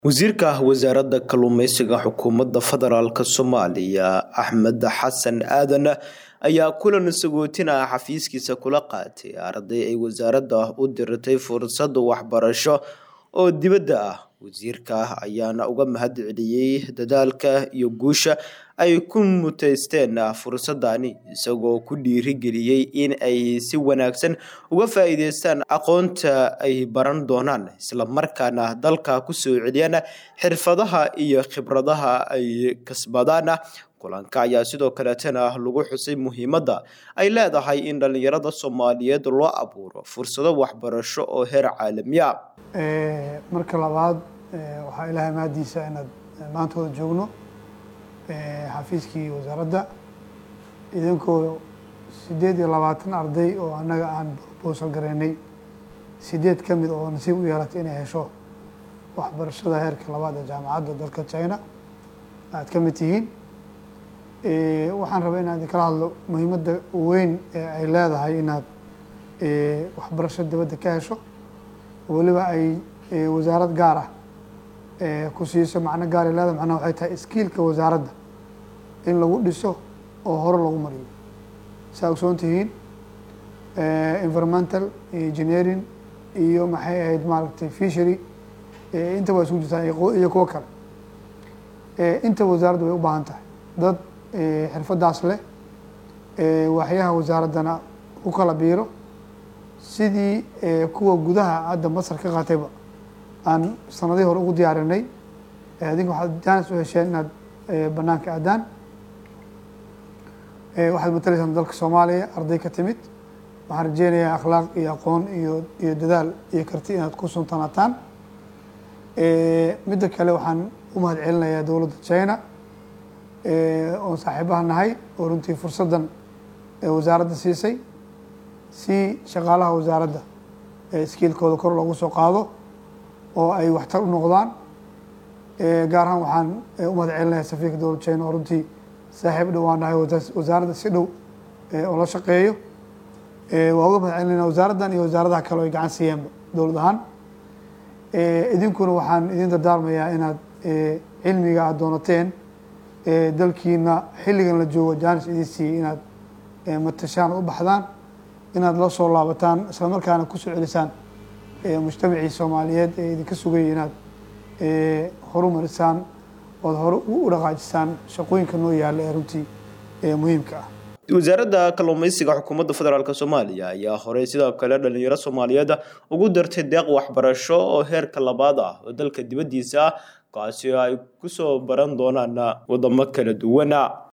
wasiirka wasaaradda kalluumeysiga xukuumadda federaalk soomaaliya axmed xasan aadan ayaa kulan sagootin ah xafiiskiisa kula qaatay arday ay wasaaradda u diratay fursad waxbarasho oo dibadda ah wasiirka ayaana uga mahad celiyey dadaalka iyo guusha ay ku muteysteen fursadani isagoo ku dhiirigeliyey in ay si wanaagsan uga faa-iideystaan aqoonta ay baran doonaan islamarkaana dalka kusoo celiyaan xirfadaha iyo khibradaha ay kasbadaan kulanka ayaa sidoo kaleetana lagu xusay muhiimadda ay leedahay in dhalinyarada soomaaliyeed loo abuuro fursado waxbarasho oo heer caalamiya marka labaad waxaa ilaahay mahadiisa inaad maantooda joogno xafiiskii wasaaradda idinkoo sideed iyo labaatan arday oo annaga aan proposal garaynay sideed ka mid oo nasiib u yeelatay inay hesho waxbarashada heerka labaad ee jaamacadda dalka china aad ka mid tihiin waxaan rabaa inaan idinkala hadlo muhiimadda weyn ee ay leedahay inaad waxbarasho dibadda ka hesho weliba ay wasaarad gaar ah ku siiso macno gaaray leedahay macnaha waxay tahay skiilka wasaaradda in lagu dhiso oo hore lagu mariyo saa ogsoon tihiin environmental engineering iyo maxay ahayd maaragtay fishery inta waa isku jirtaa iyo kuwo kale inta wasaaradda way u baahan tahay dad xirfadaas leh waaxyaha wasaaraddana u kala biiro sidii kuwa gudaha hadda masar ka qaatayba aan sanadihii hore ugu diyaarinay adinka waxaad jaanis u hesheen inaad banaanka aadaan waxaad matalaysaan dalka soomaaliya arday ka timid waxaan rajeynayaa akhlaaq iyo aqoon iyo iyo dadaal iyo karti inaad ku suntanataan midda kale waxaan u mahad celinayaa dowladda china oon saaxiibaha nahay oo runtii fursaddan wasaaradda siisay si shaqaalaha wasaaradda skiilkooda kor loogu soo qaado oo ay waxtar u noqdaan gaar ahaan waxaan u mahad celinayaa safiirka dowladda china oo runtii saaxiib dhowaan nahay wasaaradda si dhow oo la shaqeeyo waa uga mahad celinayna wasaaraddan iyo wasaaradaha kale o ay gacan siiyeenba dowlad ahaan idinkuna waxaan idin dardaarmayaa inaad cilmiga aada doonateen dalkiina xilligan la joogo jaanis idin siiyey inaad matashaan u baxdaan inaad la soo laabataan isla markaana kusoo celisaan mujtamacii soomaaliyeed ee idinka sugayay inaad horumarisaan ood hore u dhaqaajisaan shaqooyinka noo yaalla ee runtii muhiimka ah wasaaradda kalluumeysiga xukuumadda federaalk soomaaliya ayaa horey sidoo kale dhalinyaro soomaaliyeed ugu dartay deeq waxbarasho oo heerka labaad ah oo dalka dibaddiisa ah kaasi ay kusoo baran doonaan wadamo kala duwana